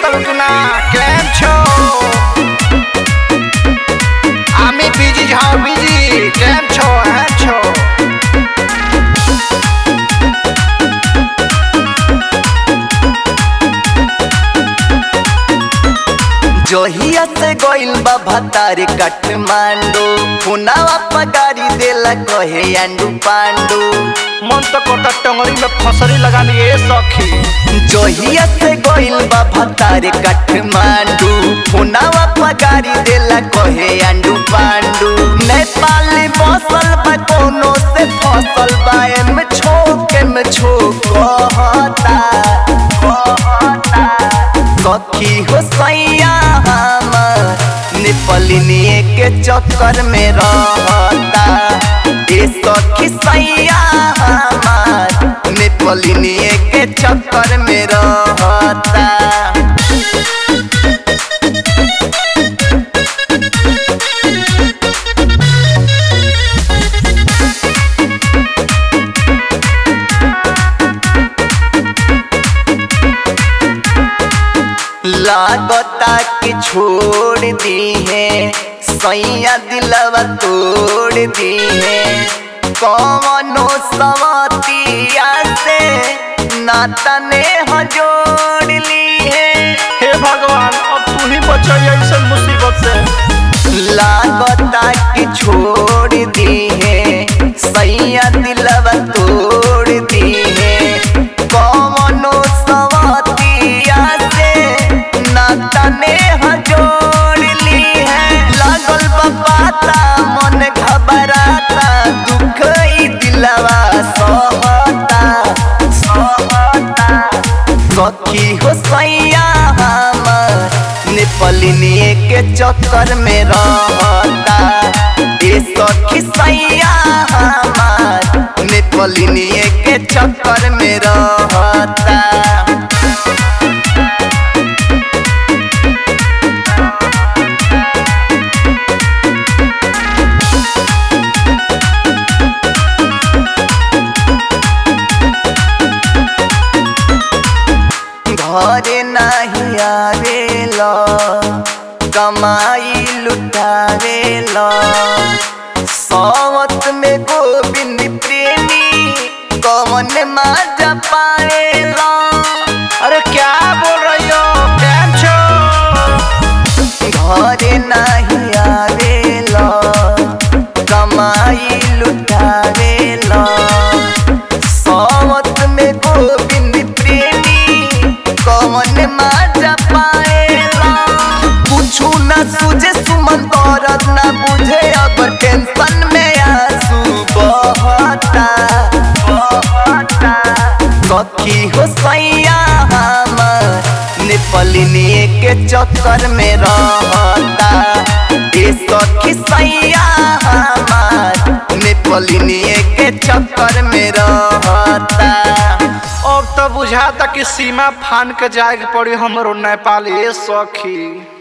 તલકના કેમ છો આમી બીજી જાઓ બીજી કેમ છો હે છો जोहिया से गोइल बा भतार काठमांडू पुनावा पगारी देला कहे अंडू पांडू मन तो कोटा टंगरी में फसरी लगा लिए सखी जोहिया से गोइल बा भतार काठमांडू पुनावा पगारी देला कहे अंडू पांडू नेपाल बसल बा कोनो से फसल बा एम छोके में छोक कहता कहता सखी हो सैया हमर नेपालिनिए के चक्कर में रहता ए सखी सैया हमर नेपालिनिए के चक्कर में रहता लागता कि छोड़ दी है सैया दिलवा तोड़ दी है कौनो सवतिया से नाता ने जोड़ ली है हे भगवान अब तू ही बचाइए ऐसे मुसीबत से लागता कि छोड़ दी है सैया दिलवा तोड़ दी है कौनो सवतिया से नाता ने जोड़ ली है लागल बाता मन घबराता दुख ई दिलवा सहता सहता सखी हो सैया हमर नेपालिनिए के चक्कर में रहता ए सखी सैया हमर नेपालिनिए के चक्कर में रहता घरे नहीं आवेला कमाई लुटावेला सावत में गोविंद प्रेमी कवन माजा पाएला अरे क्या बोल रही हो कैम छो घरे नहीं आवेला कमाई लुटावेला सावत में गोविंद प्रेमी कवन माजा पाएला कुछु न सुझे सुमन दौरत न बुझे अब टेंशन में आंसू बहता बहता सखी हो सैया हमर नेपालिनिए के चक्कर में रहता ए सखी सैया हमर नेपालिनिए के चक्कर में रहता अब तो बुझाता कि सीमा फान के जाए के पड़ी हमरो नेपाल ए सखी